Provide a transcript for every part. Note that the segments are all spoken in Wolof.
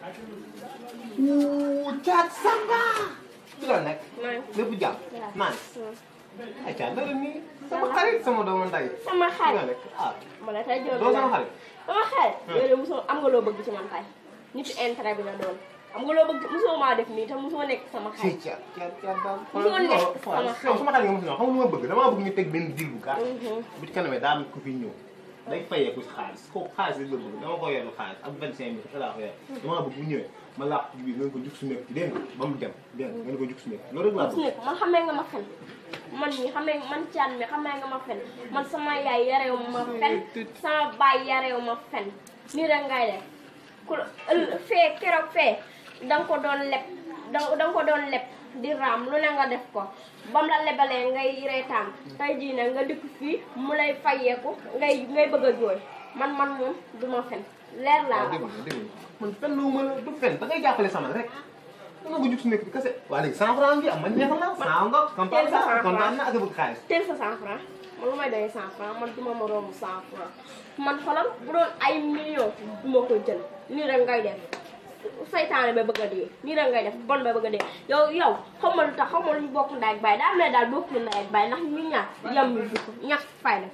wuu caat samba ci la nekk man lépp jàmm naan ay caat dara nii sama xarit sama doomu nday sama ci la xarit nekk ah ma la tey doo juróom sama xarit sama xarit yow de mosoo am nga loo bëgg ci man tey nitu intérêt bi la doon am nga loo bëgg mosoo maa def nii te mosoo nekk sama ci xarit caat caat caat daal Mosoo nekk sama yow xarit. sama xarit nga mos na xam nga lu ma bëgg damaa bëgg ñu teg benn deal bu gàtt Mhm. bu ci kanamee daa am ku fi ñëw day fayeeku si xaalis kooku xaalis rek la bëgg dama ko yorlu xaalis ak vingt cinq mille laa ko yor damaa bëgg bu ñëwee ma làq ci biir ngeen ko jug su nekk ci dégg nga ba mu dem dégg nga ngeen ko jug su nekk loolu rek laa gis bëgg nga man xamee nga ma fen man mii xamee man caan mi xamee nga ma fen man sama yaay yarew ma fen sama baay yarew ma fen nii rek ngay def ku ëll fee keroog fee danga ko doon leb danga danga ko doon leb di raam lu ne nga def ko bam la lebalee ngay reetaan tey jii nag nga dikk fii mu lay fayeeku ngay ngay bëgg a jooy man man moom du ma fen leer laa waaw dégg nga dégg nga man fen lu ma la du fen da ngay jàppale sama rek dama ko jug su nekk bi kese waa léegi cent franc bi am man neexal naa cent nga kontaan Teel sa cent naa franc. kontaan naa ak a bëgg xaalis teel sa cent franc man lu may doyee cent franc man duma moroomu cent franc man xoolal bu doon ay millions duma ko jël nii rek ngay def saytaane ba bëgg a dee nii rek ngay def bon ba bëgg a dee yow yow xaw ma lu tax xaw ma lu ñu bokk ndey ak baay daa mel ne daal bokk ñu ndey ak baay ndax ñu ñaar yam ñu dugg ñàkk fay la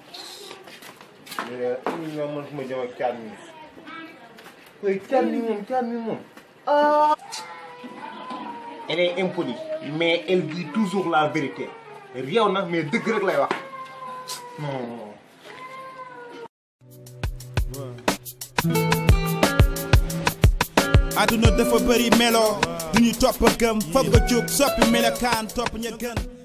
mais ñoom man fu ma jëm ak caat mi koy caat mi moom caat mi moom ah elle est impolie mais elle dit toujours la vérité réew nag mais dëgg rek lay wax non àdduna dafa bëri melo du ñu topp gëm foog nga jóg soppi melokaan topp ña gën